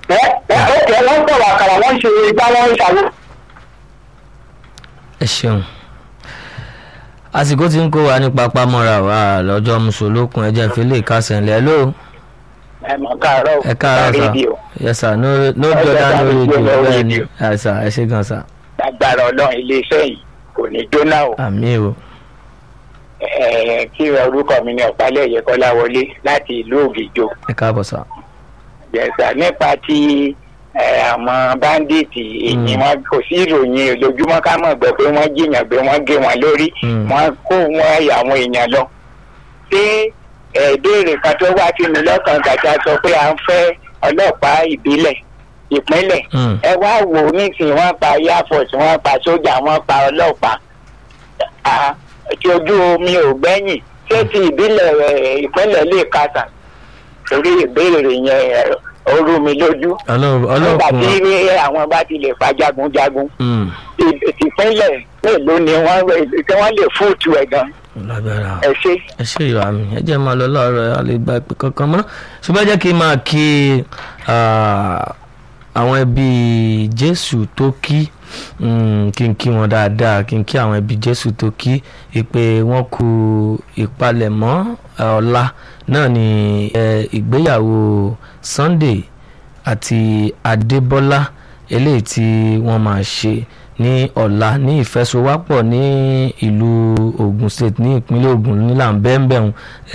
ẹ ẹ ókè wọ́n ń tọ̀wọ̀ àkàrà wọ́n ń ṣe igbá wọ́n ń ṣàwọ́. ẹ ṣeun àsìkò tí ń kó wa ní pápá mọ́ra wa lọ́jọ́ mùsùlùkùn ẹ̀jẹ̀ ìfẹ́lẹ́ ìkásẹ̀ńlẹ̀ ló ẹ mọ̀ káàárọ̀ ẹ káàárọ̀ sà rédíò yes sir no no Ẹ jordan no jẹ́ ká radio fi gbé bẹ́ẹ̀ ni rédíò. ẹ sà ẹ ṣe gan sà lágbára ọlọ́run iléeṣẹ́ yìí kò ní jóná o. àmì o Ẹ, kí orúkọ mi ní ọ̀pálẹ̀ kọ́lá wọlé láti ìlú ògìjò. ẹ káàbọ̀ sà yẹsà nípa ti ẹ, àwọn báńdíìtì èyí Mm. wọn kò sí ìròyìn lójúmọ́ ká mọ̀ gbọ́ pé wọ́n jiyàn pé wọ́n gé wọn lórí Mm. wọ́n kó wọn ẹ̀yà àwọn èèyàn lọ. ṣé ẹ̀ẹ́dẹ́rẹ̀ kan tó wá sí mi lọ́kàn gàdá sọ pé à ń fẹ́ ọlọ́pàá ìbílẹ̀ ìpínlẹ̀ Mm. ẹ wá wò ó nísìnyí wọ́n pa air force wọ́n pa sójà wọ́n pa ọlọ́pàá Ah, tí ojú omi ò gbẹ́yìn ṣé ti ìbílẹ̀ ẹ̀, ìpínlẹ̀ lè kásà torí ìbéèrè yẹn ẹ̀, ó rú mi lójú ọlọ́run nígbà tí ọlọ́kùn àwọn bá ti lè pa jagunjagun Mm. ì- ìpínlẹ̀ mélòó ni wọ́n tí wọ́n lè fóòtù ẹ̀ gan lágbára ẹ ṣe. ẹ ṣe ìwà mi ẹ jẹ́ máa lọ lọ́rọ̀ a lè gba ìpè kankan mọ́ ṣùgbọ́n ẹ jẹ́ kí n máa kí ah, àwọn ẹbí jésù tó kí mm, kí n kí wọn dáadáa kí n kí àwọn ẹbí jésù tó kí ìpè wọn kú ìpalẹ̀mọ́ eh, ọ̀la náà ni eh, ìgbéyàwó sunday àti adébọ́lá eléyìí tí wọ́n máa ṣe ní ọ̀la ní ìfẹsowápọ̀ ní ìlú ogun state ní ìpínlẹ̀ ogun nílà bẹ́ẹ̀nbẹ́ẹ̀hún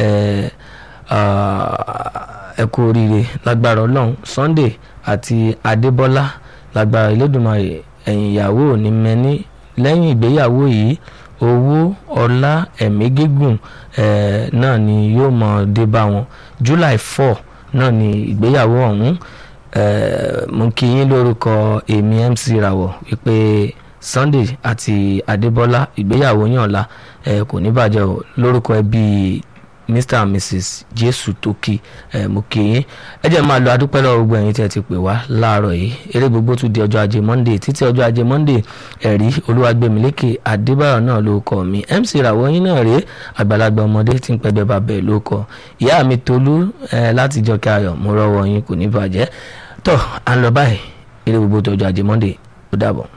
ẹ kú oríire lágbára ọlọ́run sunday àti adébọ́lá lágbára elédùnmarè ẹ̀yìn ìyàwó ò ní mẹ́ni lẹ́yìn ìgbéyàwó yìí owó ọlá ẹ̀mí gígùn eh, náà ni yóò mọ̀ dé bá wọn july four náà ni ìgbéyàwó ọ̀hún eh, mo kí yín lórúkọ èmi mc rawọ wípé sunday àti adébọ́lá ìgbéyàwó yàn ọ̀la eh, kò ní bàjẹ́ o lórúkọ ẹbí mr and mrs jésù tókì ẹ mo kí yín ẹ jẹ́ máa lọ adúpẹ́ lọ́wọ́ gbogbo ẹ̀yin tí ẹ ti pè wá láàárọ̀ yìí eré gbogbo tún di ọjọ́ ajé monday títí ọjọ́ ajé monday ẹ̀rí olúwàgbẹ̀mílékè adébáyọ̀ náà ló kọ́ mi mc ìràwọ̀ yín náà rèé àgbàlagbà ọmọdé tí ń pẹ́gbẹ́ bàbá ẹ̀ ló kọ́ ìyá mi tolú ẹ láti jọ kí ayọ̀ mo rọ́wọ́ yín kò ní bàjẹ́ tọ́ à ń lọ báyìí eré gbogbo tó ọjọ́ ajé monday ó dàbọ̀.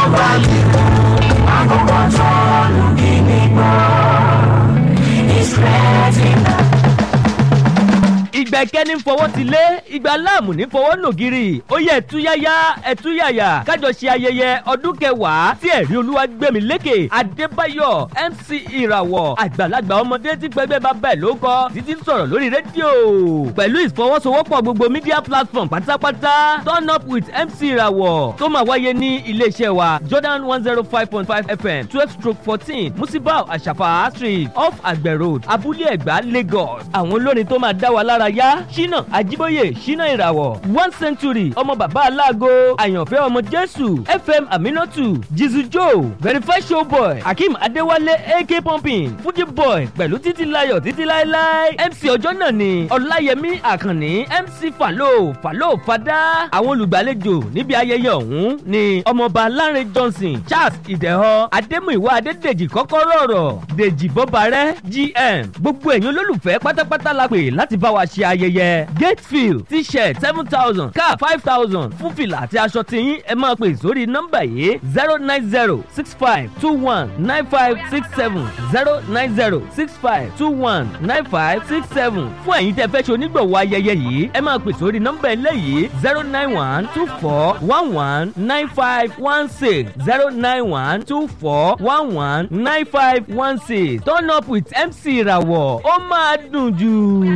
ìgbà ìkẹ́ni ń fọwọ́ ti lé ìgbà láàmù ní fọwọ́ nògiri ó yẹ ẹ̀túyáyá ẹ̀túyàyà kájọ ṣe ayẹyẹ ọdún kẹwàá tí ẹ̀rí olúwa gbẹ̀mí lékè adébáyọ̀ mc ìràwọ̀ àgbàlagbà ọmọdé tí pẹ́gbẹ́ bá bẹ̀ ló kọ́ títí ń sọ̀rọ̀ lórí rédíò pẹ̀lú ìfọwọ́sowọ́pọ̀ gbogbo media platform pátápátá turn up with mc ìràwọ̀ tó máa wáyé ní iléeṣẹ́ wa jordan one zero five point five fm twelve stroke fourteen musibau àṣàfà street off àgbẹ̀ road abúlé ẹ̀gbá lagos àwọn olórin tó máa dá wa lára yá ṣínà àjíbóyè ṣínà ìràwọ̀ one century ọmọ bàbá aláàgọ́ àyànfẹ́ ọmọ jésù fm aminatu jizu joe verify showboy akeem adéwálé ak pumping fuji boy pẹ̀lú títí layọ̀ títí láéláé mc ọjọ́ náà ni ọláyẹmí àkànní mc falo falo fada àwọn olùgbàlejò níbi ayẹyẹ ọ̀hún ni ọmọọba lánrẹ johnson charles ìdẹ̀họ adémúìwá adédèjì kọ́kọ́rọ́ ọ̀rọ̀ dèjì bọ́barẹ́ gm gbogbo ẹ̀yin olólùfẹ́ pátápátá la pè láti bá wa ṣe ayẹyẹ gatefield t-shirt seven thousand cap five thousand fún fìlà àti aṣọ tiyín ẹ máa pè sórí nọ́mbà yìí zero nine zero six five two one nine five six seven zero nine zero six five two one nine five six seven fún ẹ̀yin tẹ́ fẹ́ ṣe onígbọ̀wọ́ ayẹyẹ yìí ẹ máa pè sórí nọ́mbà eléyìí zero nine one two four one one nine five one six zero nine one two four one one nine five one six turn up with mc ìràwọ̀ ó máa dùn jù.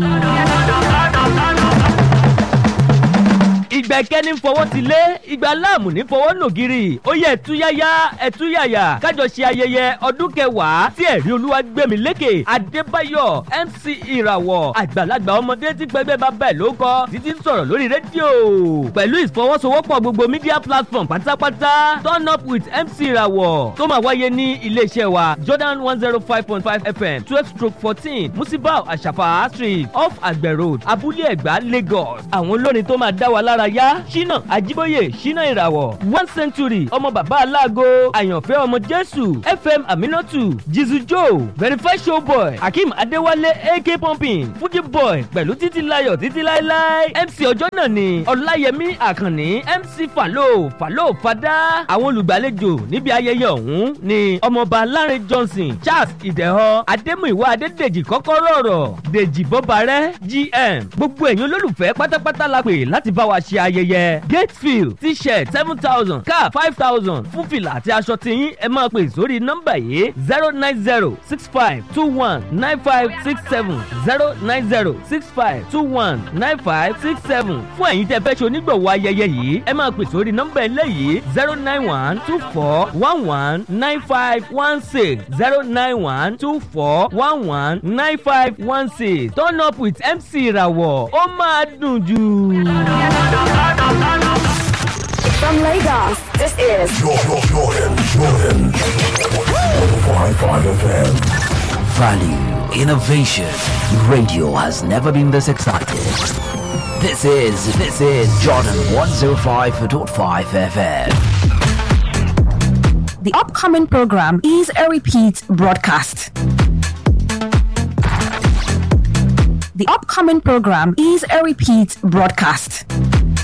ìgbà ìkẹ́ni ń fọwọ́ ti lé ìgbà láàmù ní fọwọ́ nògiri ó yẹ ẹ̀túyáyá ẹ̀túyàyà kájọ ṣe ayẹyẹ ọdún kẹwàá tí ẹ̀rí olúwa gbẹ̀mí lékè adébáyọ̀ mc ìràwọ̀ àgbàlagbà ọmọdé tí pẹ́gbẹ́ bá bẹ̀ ló kọ́ títí ń sọ̀rọ̀ lórí rédíò pẹ̀lú ìfọwọ́sowọ́pọ̀ gbogbo media platform pátápátá turn up with mc ìràwọ̀ tó máa wáyé ní iléeṣẹ́ wa jordan one zero five point five fm twelve stroke fourteen musibau àṣàfà street off àgbẹ̀ road abúlé ẹ̀gbá lagos àwọn olórin tó máa dá wa lára yá ọláyíwọlá ṣínà ajíbóyè ṣínà ìràwọ̀ one century ọmọ bàbá aláàgọ́ àyànfẹ́ ọmọ jésù fm aminatu jizu joe verify showboy akeem adéwálé ak pumping fuji boy pẹ̀lú títí láyọ̀ títí láéláé mc ọjọ́ náà ni ọláyẹmí àkànní mc falo falo fada àwọn olùgbàlejò níbi ayẹyẹ ọ̀hún ni ọmọọba láre johnson charles ìdẹ̀họ adémúìwá adédèjì kọ́kọ́rọ́ ọ̀rọ̀ dèjì bọ́barẹ́ gm gbogbo ẹ̀yin olólùfẹ́ pátápátá la pè láti bá wa ṣe ayẹyẹ gatefield t-shirt seven thousand cap five thousand fún fìlà àti aṣọ tiyín ẹ máa pè sórí nọ́mbà yìí zero nine zero six five two one nine five six seven zero nine zero six five two one nine five six seven fún ẹ̀yin tẹ́ fẹ́ ṣe onígbọ̀wọ́ ayẹyẹ yìí ẹ máa pè sórí nọ́mbà eléyìí zero nine one two four one one nine five one six zero nine one two four one one nine five one six turn up with mc ìràwọ̀ ó máa dùn jù. From Lagos, this is Jordan, Jordan, Jordan. 105.5 FM. Value, innovation. Radio has never been this excited. This is, this is Jordan 105.5 FM. the upcoming program is a repeat broadcast. The upcoming program is a repeat broadcast.